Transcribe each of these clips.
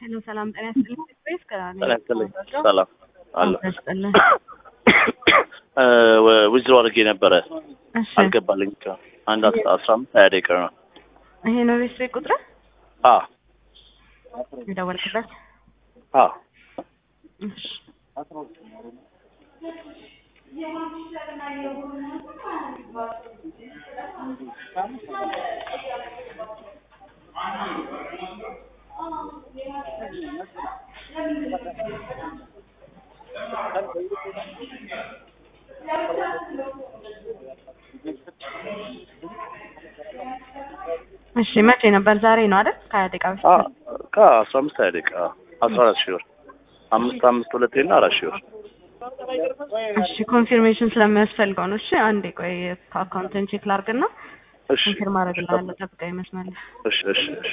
ሄሎ ሰላም ጤና ይስጥልኝ። ቤት ከራኔ ጤና ይስጥልኝ። ሰላም አለ ይስጥልኝ። ዊዝድሮ አድርጌ ነበረ እሺ አልገባልኝ። አንድ አስራ አስራ አምስት ሀያ ደቂቃ ነው። ይሄ ነው ቤት ቤት ቁጥር አ የደወልክበት? አ እሺ እሺ መቼ ነበር? ዛሬ ነው አይደል? ከሀያ ደቂቃ በፊት አ ከአስራ አምስት ሀያ ደቂቃ አስራ አራት ሺህ ብር አምስት አምስት ሁለቴ እና አራት ሺህ ብር እሺ ኮንፊርሜሽን ስለሚያስፈልገው ነው። እሺ አንዴ ቆይ ከአካውንትን ቼክ ላድርግና እሺ ኮንፊርም አደርግልሃለሁ። ጠብቀኝ ይመስላል። እሺ እሺ እሺ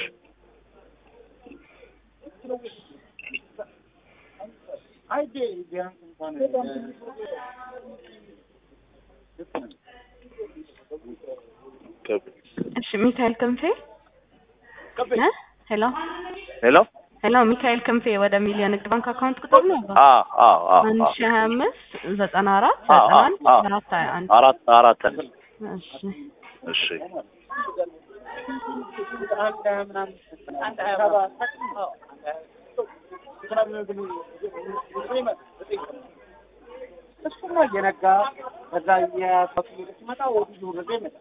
እሺ ሚካኤል ክንፌ እ ሄሎ ሄሎ ሄሎ ሚካኤል ክንፌ ወደ ሚሊዮን ንግድ ባንክ አካውንት ቁጥር ነው አ አ አ አንድ አ ሺህ ሀያ አምስት ዘጠና አራት አ ዘጠና አ አንድ አ አራት ሀያ አንድ አራት አራት እሺ እሺ እሱማ እየነጋ ከዛ የፈቱ ሲመጣ ወዲህ ወደ ይመጣል።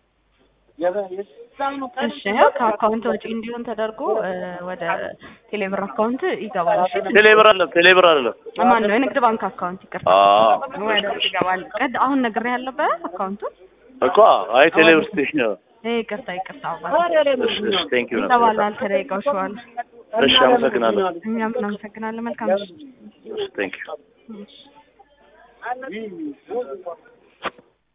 የዛኑ ቀን እሺ ያው ከአካውንት ወጪ እንዲሆን ተደርጎ እ ወደ ቴሌብር አካውንት ይገባል። እሺ ቴሌብር አለ ቴሌብር አለ ማን ነው የንግድ ባንክ አካውንት ይቅርታ፣ አ ወደ ውስጥ ይገባል። ቀድ አሁን ነግሬ ያለበት አካውንቱን እኮ አይ ቴሌብር ስቴሽን ነው። ይሄ ይቅርታ ይቅርታ አባት እሺ እሺ ቴንክ ዩ ይገባል። ተደቂቃዎች በኋላ እሺ አመሰግናለሁ። እኛም እናመሰግናለን። መልካም ምሽት። እሺ ቴንክ ዩ እሺ።